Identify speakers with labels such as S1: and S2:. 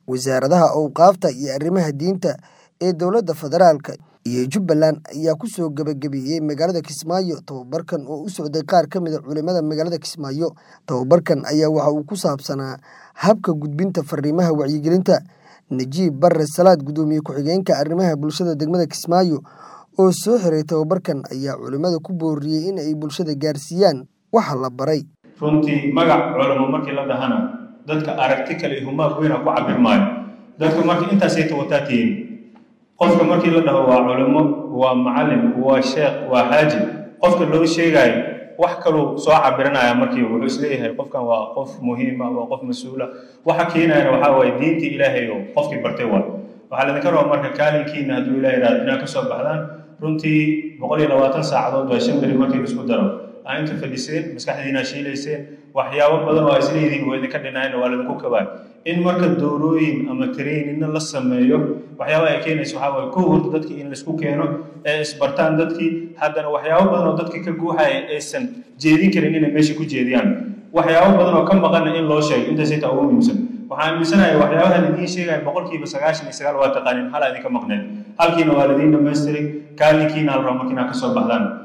S1: wasaaradaha owqaafta iyo arrimaha diinta ee dowladda federaalk iyo jubbaland ayaa kusoo gebagabeeyey magaalada kismaayo tababarkan oo u socday qaar ka mid a culimada magaalada kismaayo tababarkan ayaa waxa uu ku saabsanaa habka gudbinta fariimaha wacyigelinta najiib bare salaad guddoomiye ku-xigeenka arrimaha bulshada degmada kismaayo oo soo xiray tababarkan ayaa culimada ku booriyey in ay bulshada gaarsiiyaan waxa la baray
S2: runtii magac culamo markii la dhahana dadka aragti kale iyo humaag weyna ku cabir maayo dadka marka intaasayta wataa tihiin qofka markii la dhaho waa culimo waa macalin waa sheekh waa xaaji qofka loo sheegaayo wax kaluu soo cabiranaya markii wuxuu isleeyahay qofkan waa qof muhiima waa qof mas-uula waxa keenayana waxaa waaye diintii ilaahay oo qofkii bartay waay waxaa laydinka rabaa marka kaalinkiina hadduu ilaah yidhahdo inaad kasoo baxdaan runtii boqol iyo labaatan saacadood waa shan beri markii laisku daro aa inta fadhiseen maskaxdiina shiilayseen waxyaabo badan oo isleedihiin waa idinka dhinayna waa laydinku kabaay in marka doorooyin ama traininna la sameeyo waxyaaba ay keenaysa waxaa waaye kow horta dadkii in laisku keeno ee isbartaan dadkii haddana waxyaabo badan oo dadka ka guuxaya aysan jeedin karin inay meesha ku jeediyaan waxyaabo badan oo ka maqanna in loo sheego intaasay taa ugu muhiimsan waxaan aaminsanahay waxyaabaha laidiin sheegaya boqolkiiba sagaashan iyo sagaal waa taqaanin hala idinka maqneed halkiina waa laidiin dhamaystiray kaalinkiina la rabo markiina kasoo baxdaan